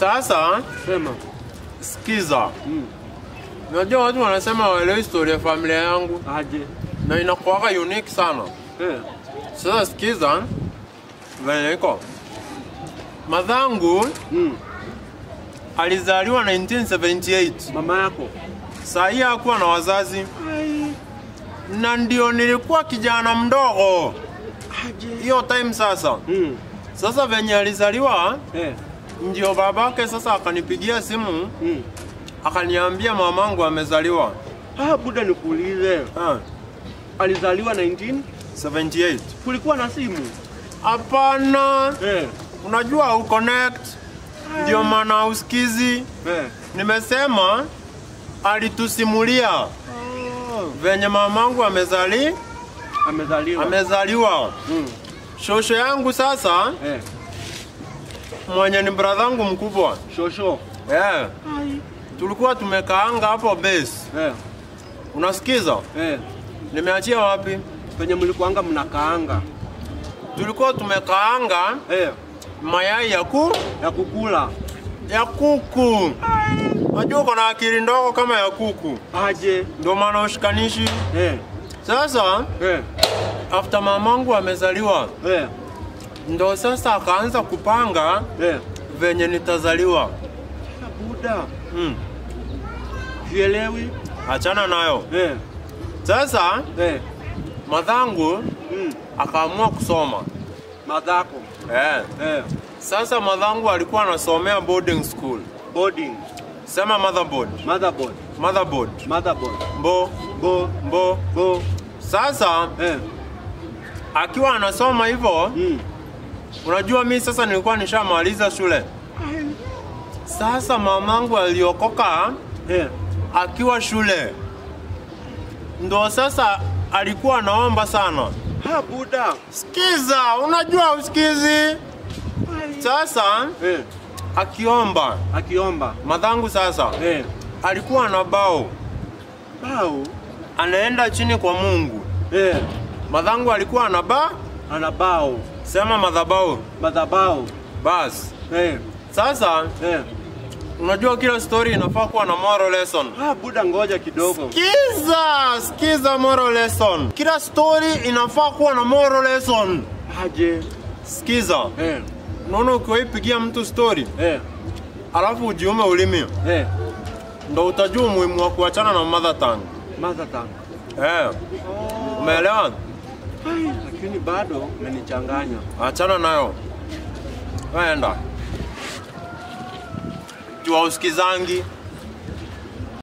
Sasa Sema. sikiza, Mm. unajua watu wanasema waelewi historia ya familia yangu Aje. na inakuwaga unique sana. Eh. Sasa sikiza venye iko. Madhangu Mm. alizaliwa 1978. Mama yako. Saa hii hakuwa na wazazi na ndio nilikuwa kijana mdogo Aje. hiyo time. Sasa Mm. sasa venye alizaliwa Eh. ndio babake sasa akanipigia simu Mm. akaniambia mamangu amezaliwa. Ah, buda nikuulize. Ah, Alizaliwa 19? 78. Kulikuwa na simu? Hapana, Eh. unajua uconnect, ndio maana usikizi. Eh. Nimesema alitusimulia venye mamangu amezali Amezaliwa. amezaliwa. Mm. Shosho yangu sasa Eh. mwenye ni bradhangu mkubwa Shosho. eh, tulikuwa tumekaanga hapo base. Eh. Unasikiza? Eh. Nimeachia wapi? Penye mlikuanga mnakaanga. Tulikuwa tumekaanga Eh. mayai ya ku Ya kukula. ya kuku. Najua uko na akili ndogo kama ya kuku, Aje. ndio maana ushikanishi. Eh. Sasa Eh. after mamangu amezaliwa, Eh. ndo sasa akaanza kupanga Eh. venye nitazaliwa. Ah, Buda. Mm. Sielewi. Achana nayo. Eh. Sasa Eh. madhangu Mm. akaamua kusoma Madhako. eh. Eh. Sasa madhangu alikuwa anasomea boarding school, Boarding. sema motherboard, Motherboard. motherboard, Motherboard. mbo Bo. mbo. Bo. Sasa Eh. akiwa anasoma hivyo, Mm. unajua mi sasa nilikuwa nishamaliza shule. Sasa mamangu aliokoka Eh. akiwa shule, ndo sasa alikuwa anaomba sana. Ha, Buda. Sikiza, unajua usikizi. Sasa Eh. akiomba Akiomba. madhangu sasa Eh. alikuwa na bao Bao. anaenda chini kwa Mungu. Eh. Madhangu alikuwa na ba Ana bao. sema madhabau Madhabao. bas. Eh. Sasa Eh. unajua kila story inafaa kuwa na moral lesson. Ha, Buda ngoja kidogo. Sikiza, sikiza moral lesson. Kila story inafaa kuwa na moral lesson. Aje. Sikiza, Eh. unaona ukiwaipigia mtu story Eh. alafu ujiume ulimi, Eh. ndo utajua umuhimu wa kuachana na mother tongue. Mother tongue. Eh, umeelewa? Ai, lakini bado umenichanganya. Achana nayo, waenda jua usikizangi